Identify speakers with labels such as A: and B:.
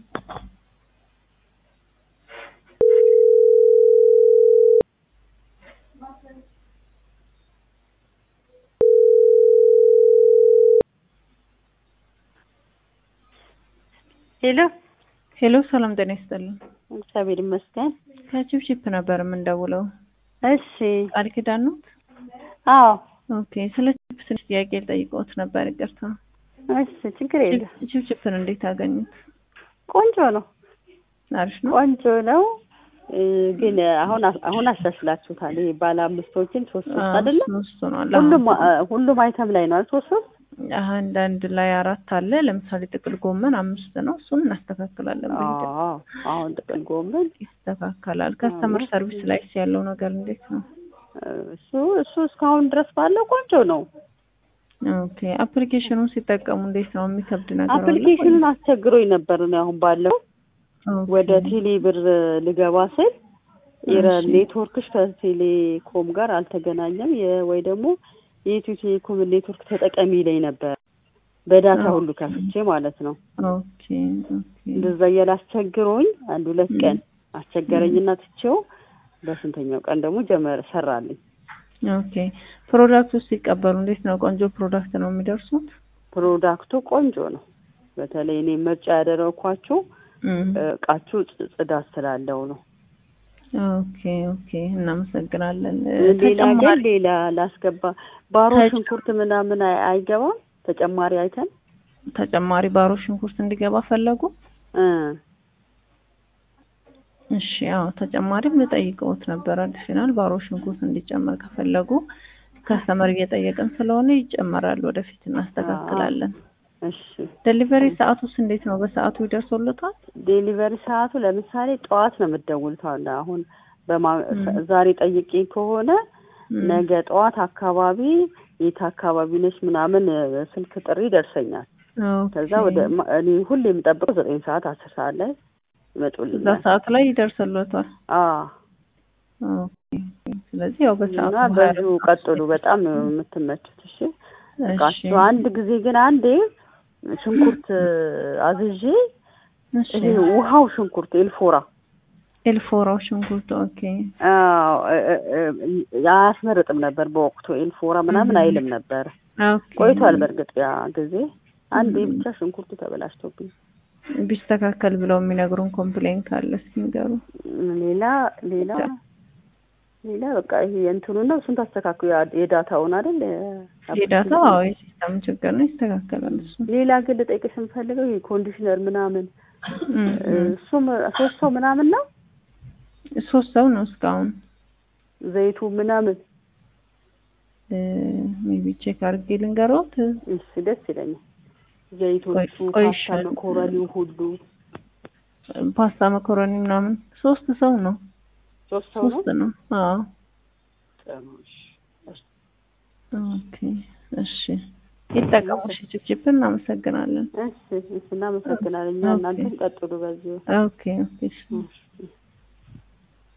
A: ሄሎ
B: ሄሎ ሰላም ጤና ይስጥልን።
A: እግዚአብሔር ይመስገን።
B: ከቺፕቺፕ ነበር የምንደውለው።
A: እሺ
B: ቃል ኪዳን ነው?
A: አዎ
B: ኦኬ። ስለ ቺፕ ትንሽ ጥያቄ ልጠይቅዎት ነበር። ይቅርታ።
A: እሺ ችግር የለም።
B: ቺፕቺፕን እንዴት አገኙት?
A: ቆንጆ ነው
B: አሪፍ ነው።
A: ቆንጆ ነው እ፣ ግን አሁን አሁን አሻሽላችሁታል። ይሄ ባለ አምስቶችን ሶስት ሶስት
B: አዎ፣
A: አይደለም
B: ሶስት ሆኗል።
A: ሁሉም
B: አሁን
A: አ- ሁሉም አይተም ላይ ነው አይደል? ሶስት ሶስት
B: አንዳንድ ላይ አራት አለ። ለምሳሌ ጥቅል ጎመን አምስት ነው። እሱን እናስተካክላለን። በሂደት
A: አዎ አሁን ጥቅል ጎመን
B: ይስተካከላል። ከስተመር ሰርቪስ ላይ ያለው ነገር እንዴት ነው?
A: እሱ እሱ እስካሁን ድረስ ባለው ቆንጆ ነው።
B: ኦኬ። አፕሊኬሽኑን ሲጠቀሙ እንዴት ነው? የሚከብድ ነገር አለ?
A: አፕሊኬሽኑን አስቸግሮኝ ነበር ነው አሁን ባለው
B: ኦኬ።
A: ወደ ቴሌ ብር ልገባ ስል ኤረር
B: እሺ።
A: ኔትወርክሽ ከቴሌኮም ጋር አልተገናኘም የ- ወይ ደግሞ የኢትዮ ቴሌኮም ኔትወርክ ተጠቀሚ ላይ ነበር በዳታ
B: ኦ።
A: ሁሉ ከፍቼ ማለት ነው።
B: ኦኬ ኦኬ
A: እንደዛ እያለ አስቸግሮኝ አንድ ሁለት ቀን አስቸገረኝና ትቼው በስንተኛው ቀን ደግሞ ጀመረ ሰራልኝ።
B: ኦኬ። ፕሮዳክቱ ሲቀበሉ እንዴት ነው? ቆንጆ ፕሮዳክት ነው የሚደርሱት?
A: ፕሮዳክቱ ቆንጆ ነው። በተለይ እኔ ምርጫ ያደረኳቸው
B: እም።
A: እቃችሁ ጽ- ጽዳት ስላለው ነው።
B: ኦኬ ኦኬ። እናመሰግናለን።
A: ሌላ ግን
B: ተጨማሪ
A: ሌላ ላስገባ ባሮ
B: ተጨ-
A: ሽንኩርት ምናምን አይ- አይገባም። ተጨማሪ አይተን
B: ተጨማሪ ባሮ ሽንኩርት እንዲገባ ፈለጉ?
A: እ
B: እሺ ያው ተጨማሪም ልጠይቀውት ነበር። አዲሽናል ባሮ ሽንኩርት እንዲጨመር ከፈለጉ ከስተመር እየጠየቅን ስለሆነ ይጨመራል። ወደፊት እናስተካክላለን።
A: እሺ
B: ዴሊቨሪ ሰዓቱስ እንዴት ነው? በሰዓቱ ይደርሶልታል?
A: ዴሊቨሪ ሰዓቱ ለምሳሌ ጠዋት ነው የምትደውሉት። አሁን አሁን በማ ዛሬ ጠይቄ ከሆነ
B: እም።
A: ነገ ጠዋት አካባቢ የት አካባቢ ነች ምናምን እ፣ ስልክ ጥሪ ይደርሰኛል።
B: ኦኬ።
A: ከዛ ወደ ማ- እኔ ሁሌ የምጠብቀው ዘጠኝ ሰዓት አስር ሰዓት ላይ
B: እዛ
A: ይመጡልኛል።
B: ሰዓት ላይ ይደርስልዎታል?
A: አዎ
B: ኦኬ። ስለዚህ ያው በሰዓቱ
A: እና በዚሁ ቀጥሉ። በጣም ነው የምትመቹት። እሺ
B: እሺ
A: እቃችሁ አንድ ጊዜ ግን አንዴ ሽንኩርት አዝዤ
B: እሺ
A: ይሄ ውሃው ሽንኩርት ኤልፎራ
B: ኤልፎራው ሽንኩርት ኦኬ
A: አዎ እ- እ- እ- አያስመርጥም ነበር በወቅቱ ኤልፎራ ምናምን
B: እም።
A: አይልም ነበር።
B: ኦኬ
A: ቆይቷል በእርግጥ ያ ጊዜ አንዴ
B: እም።
A: ብቻ ሽንኩርቱ ተበላሽቶብኝ።
B: ቢስተካከል ብለው የሚነግሩን ኮምፕሌን ካለ እስኪ ንገሩ።
A: ሌላ ሌላ ሌላ በቃ ይሄ የእንትኑ ነው እሱን ታስተካክሉ ያ- የዳታውን አይደል
B: የዳታ አዎ የሲስተም ችግር ነው፣ ይስተካከላል እሱ።
A: ሌላ ግን ልጠይቅሽ የምፈልገው ይሄ ኮንዲሽነር ምናምን
B: እም፣ እም።
A: እሱም ሶስት ሰው ምናምን ነው
B: ሶስት ሰው ነው እስካሁን።
A: ዘይቱ ምናምን
B: ሜቢ ቼክ አድርጌ ልንገሮት።
A: እሺ ደስ ይለኛል። ዘይቶቹ
B: ቆይ- ቆይ
A: ፓስታ
B: እሺ።
A: መኮረኒው ሁሉ
B: ፓስታ መኮረኒ ምናምን ሶስት ሰው ነው
A: ሶስት ሰው ነው።
B: ሶስት ነው። አዎ
A: ጥሩ፣ እሺ።
B: ኦኬ እሺ ይጠቀሙ። እሺ ችፕችፕ እናመሰግናለን።
A: እሺ እሺ፣ እናመሰግናለን። እኛ
B: ኦኬ።
A: እናንተም ቀጥሉ በዚሁ።
B: ኦኬ ኦኬ እሺ።
A: እሺ።